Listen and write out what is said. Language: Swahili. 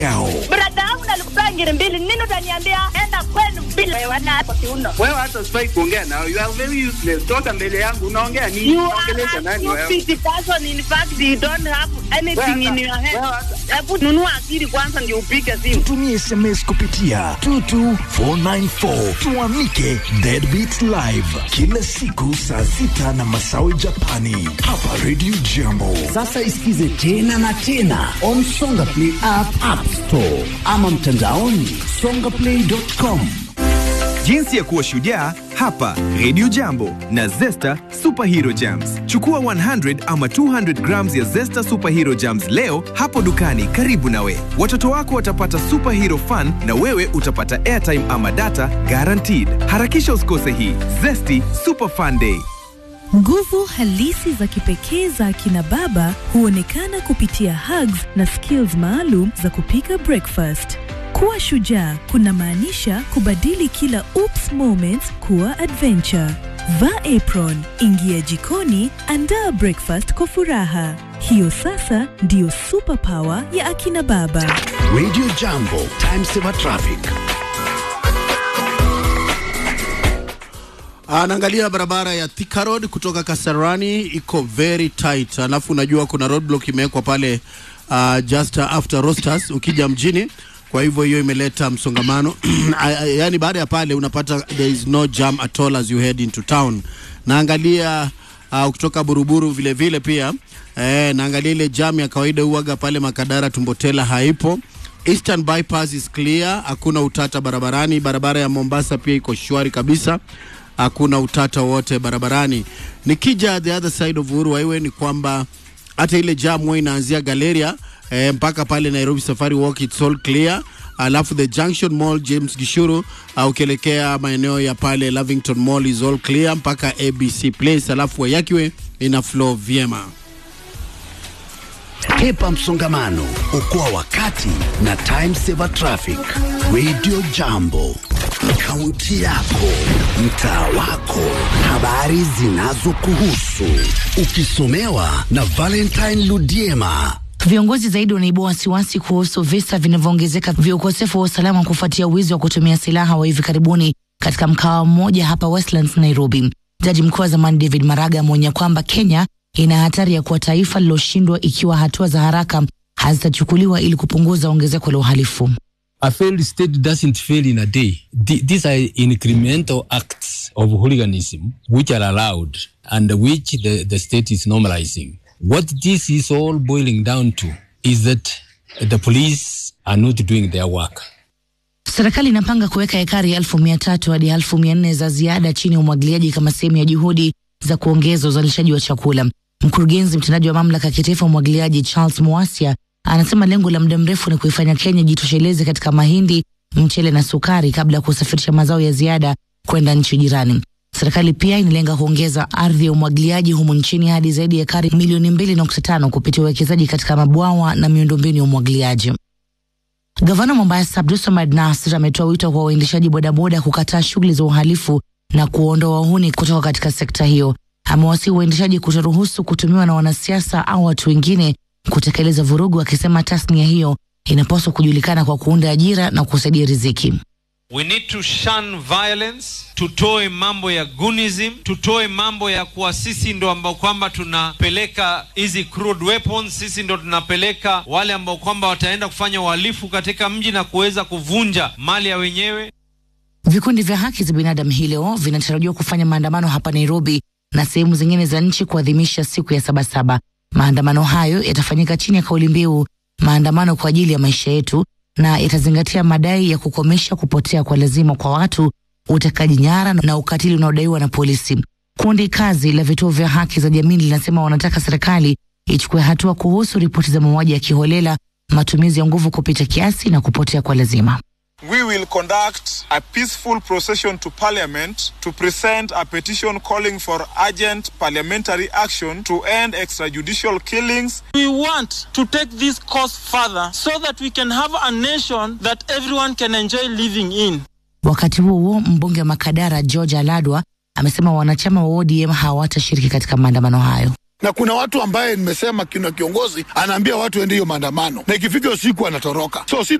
yao. Brada yangu nalikupea ngiri mbili, nini utaniambia enda kwenu bila wewe na hapo kiuno. Wewe hata sifai kuongea nao. You are very useless. Toka mbele yangu unaongea nini? You Unaongelesha are a nani wewe? stupid person. In fact, you don't have anything in your head. Wewe hata- Hebu nunua akili kwanza ndio upige simu. Tumie SMS kupitia 22494 tuamike Deadbeat Live kila siku saa sita na masawe Japani hapa Radio Jambo. Sasa isikize tena na tena on Songa Play app, app store ama mtandaoni songaplay.com. Jinsi ya kuwa shujaa hapa Radio Jambo na Zesta Superhero Jams. Chukua 100 ama 200 grams ya Zesta Superhero Jams leo hapo dukani karibu nawe. Watoto wako watapata superhero fun na wewe utapata airtime ama data guaranteed. Harakisha usikose hii Zesty Super Fun Day. Nguvu halisi za kipekee za akina baba huonekana kupitia hugs na skills maalum za kupika breakfast. Kuwa shujaa kunamaanisha kubadili kila oops moments kuwa adventure. Vaa apron, ingia jikoni, andaa breakfast kwa furaha. Hiyo sasa ndiyo superpower ya akina baba. Radio Jambo, time saver traffic. Anaangalia barabara ya Thika Road kutoka Kasarani iko very tight, alafu unajua kuna roadblock imewekwa pale uh, just after Rosters ukija mjini, kwa hivyo hiyo imeleta msongamano yaani baada ya pale unapata there is no jam at all as you head into town. Naangalia uh, kutoka Buruburu vile vile pia eh, naangalia ile jam ya kawaida huaga pale Makadara Tumbotela haipo. Eastern bypass is clear, hakuna utata barabarani. Barabara ya Mombasa pia iko shwari kabisa, hakuna utata wote barabarani. Nikija the other side of Uhuru Highway ni kwamba hata ile jam huwa inaanzia Galeria eh, mpaka pale Nairobi Safari Walk it's all clear. Alafu the Junction Mall James Gishuru uh, ukielekea maeneo ya pale Lavington Mall is all clear mpaka ABC Place, alafu Wayakiwe ina flow vyema. Hepa msongamano, okoa wakati na time saver traffic. Radio Jambo, kaunti yako, mtaa wako, habari zinazokuhusu, ukisomewa na Valentine Ludiema. Viongozi zaidi wanaibua wasiwasi kuhusu visa vinavyoongezeka vya ukosefu wa usalama kufuatia wizi wa kutumia silaha wa hivi karibuni katika mkawa mmoja hapa Westlands, Nairobi. Jaji mkuu wa zamani David Maraga ameonya kwamba Kenya ina hatari ya kuwa taifa liloshindwa ikiwa hatua za haraka hazitachukuliwa ili kupunguza ongezeko la uhalifu. A failed state doesn't fail in a day. Th- These are incremental acts of hooliganism which are allowed and which the, the state is normalizing. What this is all boiling down to is that the police are not doing their work. Serikali inapanga kuweka ekari elfu mia tatu hadi elfu mia nne za ziada chini ya umwagiliaji kama sehemu ya juhudi za kuongeza uzalishaji wa chakula. Mkurugenzi mtendaji wa mamlaka ya kitaifa ya umwagiliaji Charles Mwasia anasema lengo la muda mrefu ni kuifanya Kenya jitosheleze katika mahindi, mchele na sukari kabla ya kusafirisha mazao ya ziada kwenda nchi jirani. Serikali pia inalenga kuongeza ardhi ya umwagiliaji humu nchini hadi zaidi ya ekari milioni mbili nukta tano kupitia uwekezaji katika mabwawa na miundombinu ya umwagiliaji. Gavana Mombasa Abdulswamad Nasir ametoa wito kwa waendeshaji bodaboda kukataa shughuli za uhalifu na kuondoa wahuni kutoka katika sekta hiyo. Amewasihi waendeshaji kutoruhusu kutumiwa na wanasiasa au watu wengine kutekeleza vurugu, akisema tasnia hiyo inapaswa kujulikana kwa kuunda ajira na kusaidia riziki. We need to shun violence, tutoe mambo ya gunism, tutoe mambo ya kuwa sisi ndo ambao kwamba tunapeleka hizi crude weapons, sisi ndo tunapeleka wale ambao kwamba wataenda kufanya uhalifu katika mji na kuweza kuvunja mali ya wenyewe. Vikundi vya haki za binadamu hii leo vinatarajiwa kufanya maandamano hapa Nairobi na sehemu zingine za nchi kuadhimisha siku ya Sabasaba. Maandamano hayo yatafanyika chini ya kauli mbiu maandamano kwa ajili ya maisha yetu, na yatazingatia madai ya kukomesha kupotea kwa lazima kwa watu, utekaji nyara na ukatili unaodaiwa na polisi. Kundi kazi la vituo vya haki za jamii linasema wanataka serikali ichukue hatua kuhusu ripoti za mauaji ya kiholela, matumizi ya nguvu kupita kiasi na kupotea kwa lazima. We will conduct a peaceful procession to Parliament to present a petition calling for urgent parliamentary action to end extrajudicial killings. We want to take this cause further so that we can have a nation that everyone can enjoy living in. Wakati huo huo, mbunge wa Makadara George Aladwa amesema wanachama wa ODM hawatashiriki katika maandamano hayo. na kuna watu ambaye nimesema kuna kiongozi anaambia watu ende hiyo maandamano na ikifika usiku anatoroka so si